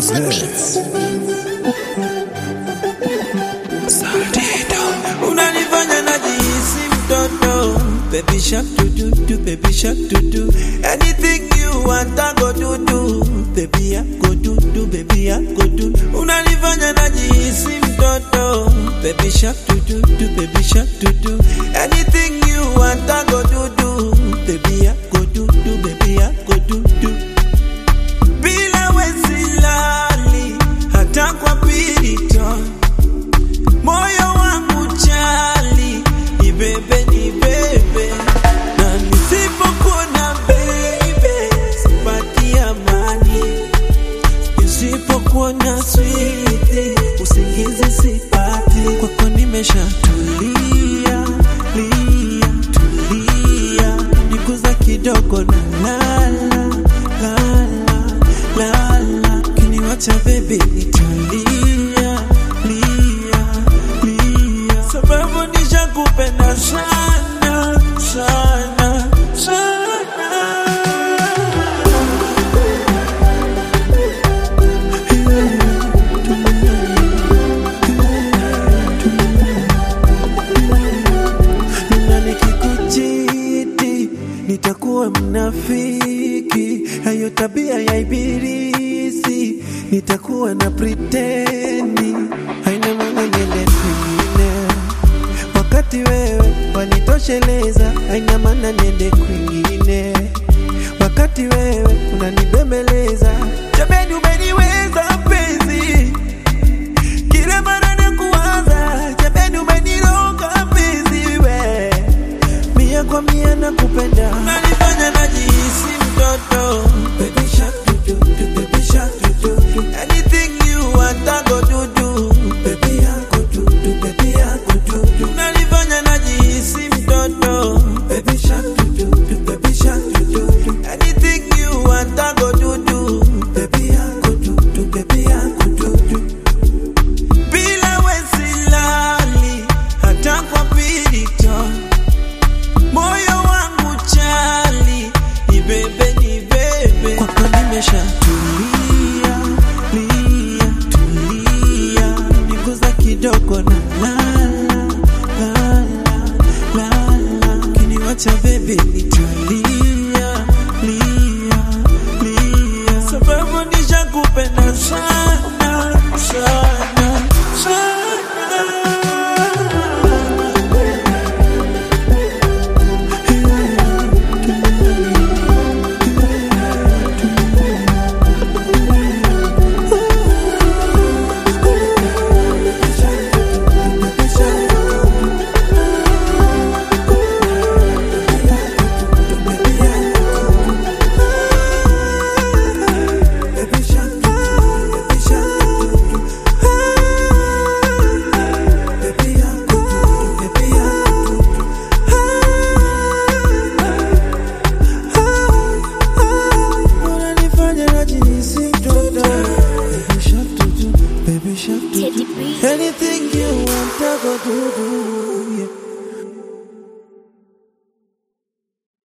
unanifanya najihisi mtoto baby shark do do do baby shark do do anything you want I go do do baby I go do do baby I go do unanifanya najihisi mtoto baby shark do do do baby shark do do anything you want I go do do baby I go do do baby I go do do bila wesilali hata kwa pirito moyo wangu chali nibebe nibebe na nisipokuona baby sipati amani nisipokuona switi usingizi sipati kwako nimeshatulia lia tulia niguza kidogo na lala lala lala kiniwacha baby nitalia lia lia sababu nishakupenda sana sana sana na nikikuchiti nitakuwa mnafiki, hayo tabia ya ibilisi, nitakuwa na pretendi, haina maana niende kwingine, wakati wewe wanitosheleza, haina maana niende kwingine, wakati wewe unanibembeleza, jameni, umeniweza penzi kila mara na kuwaza jamani, umeniroga mpenzi we, mia kwa mia na kupenda, unanifanya najihisi mtoto. Baby shark do do do, baby shark do do do, anything you want I go do do, baby I go do do, baby I go do do, unanifanya najihisi mtoto. Baby shark do do do, baby shark do do do, anything you want I go do do, baby I go do do, baby I go do do bila wesilali hata kwa pirito moyo wangu chali nibebe nibebe kwako nimeshatulia lia tulia niguza kidogo na lala lala lala kiniwacha bebe nitalia lia lia sababu nishakupenda sana sana sana Unanifanya najihisi mtoto. Baby shark do do, baby shark do do. Teddy B. Anything you want, I go do do.